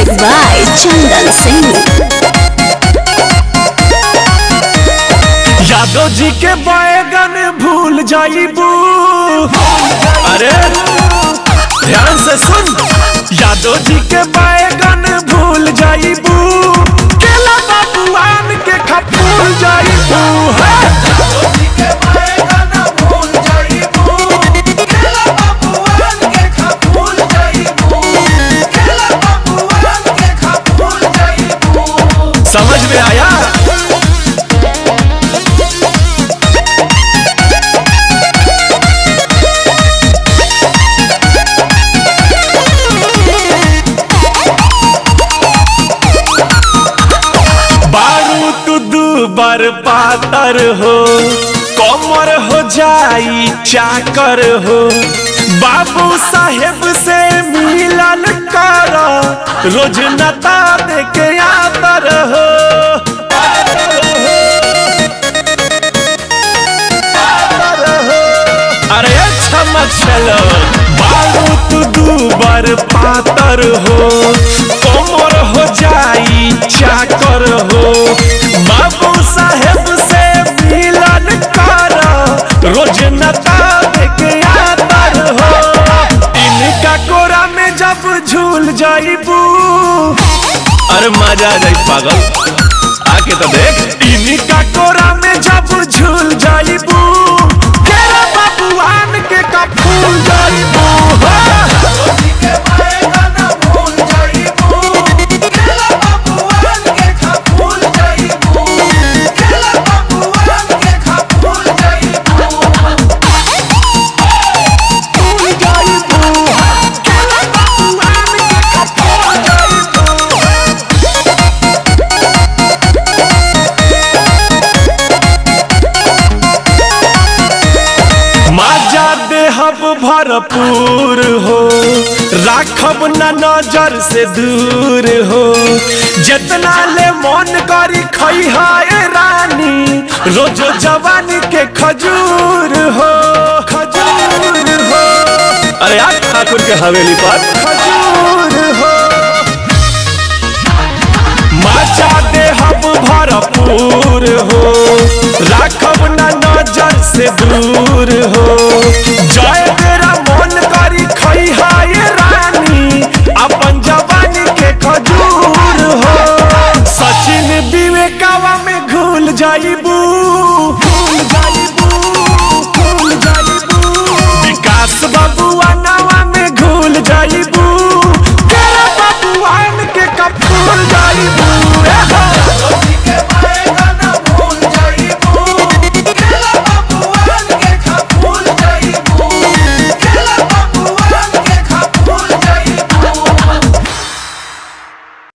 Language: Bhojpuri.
Music by Chandan Singh. Yadav जी के बैगन भूल जाइबू अरे ध्यान से सुन यादव जी के बैगन भूल जाइबू केला बाबूआन के खपूल जाइबू है समझ में आया बारू तू दू बार पातर हो कमर हो जाई चाकर हो बाबू साहेब से मिलन कर रोज नता दे के आतर हो अरे अच्छा चलो बारू तू दू बार पातर हो कमर हो जाई चाकर हो बाबू साहेब से मिलन कर रोज नता के आतर हो इनका कोरा में जब झूल जाइबू अरे मजा आ जाई पागल आके तो देख इनका कोरा में जब झूल जाइबू केरा बाबूआन के कपूल जाइबू हाँ। माजा देहब भरपूर हो राखब न नजर से दूर हो जितना ले मन करी खैहाए रानी रोजो जवानी के खजूर हो खजूर हो अरे आज ठाकुर के हवेली पर खजूर हो माचा देहब भरपूर हो राखब न नजर से दूर हो जय तेरा मन करी खैहाय रानी अपन जवानी के खजूर हो सचिन विवेकावा में घुल जाइबू घुल जाइबू घुल जाइबू विकास बबुआ